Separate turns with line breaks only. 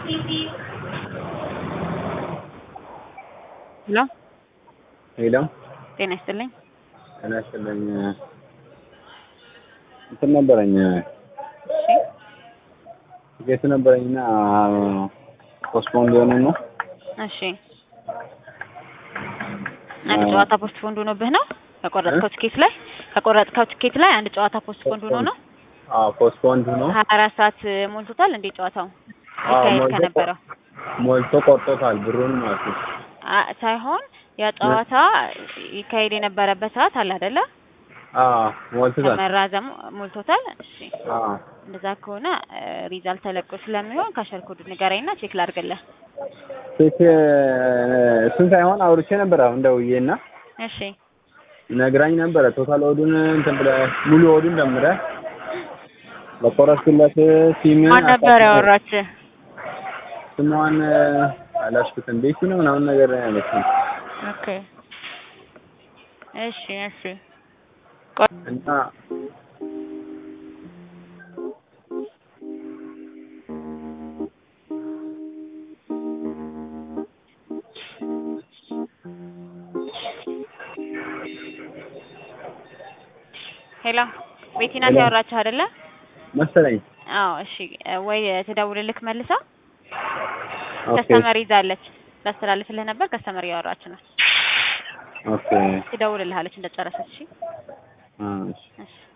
ሄሎ
ሄሎ
ጤና ይስጥልኝ።
ጤና ይስጥልኝ። እንትን ነበረኝ
እሺ
ትኬቱ ነበረኝና ፖስትፖንድ የሆነ ነው።
እሺ አንድ ጨዋታ ፖስት ፖንድ ሆኖብህ ነው ከቆረጥከው ትኬት ላይ ከቆረጥከው ትኬት ላይ አንድ ጨዋታ ፖስት ፖንድ ሆኖ ነው።
አዎ ፖስትፖንድ ሆኖ
ሀያ አራት ሰዓት ሞልቶታል እንዴ ጨዋታው
አዎ
ይካሄድ
ሞልቶ
ከነበረው
ሞልቶ ቆርጦታል ብሩን ማለት ነው።
አ- ሳይሆን ያ ጨዋታ ይካሄድ የነበረበት ሰዓት አለ አይደለ?
አዎ ሞልቶታል።
ከመራዘሙ ሞልቶታል። እሺ
አዎ
እንደዛ ከሆነ ሪዛልት ተለቆ ስለሚሆን ካሸር ኮድ ንገረኝና ቼክ ላድርግልህ።
ቼክ እሱን ሳይሆን አውርቼ ነበር አሁን ደውዬና
እሺ
ነግራኝ ነበረ ቶታል ኦዱን እንትን ብለህ ሙሉ ኦዱን ደምረህ ለቆረጥኩለት ሲም
ማን ነበር ያወራች?
ስሟን አላሽኩትም ቤቲ ነው ምናምን ነገር ነው ያለችኝ
ኦኬ እሺ እሺ
እና
ሄሎ ቤቲ ናት
ሄሎ።
ያወራችህ አይደለ?
መሰለኝ
አዎ እሺ ወይ ትደውልልክ መልሳ
ኦኬ
ከስተመር ይዛለች ላስተላልፍልህ ነበር ከስተመር እያወራች ነው
ኦኬ
ትደውልልሃለች እንደጨረሰች እሺ
አ እሺ
እሺ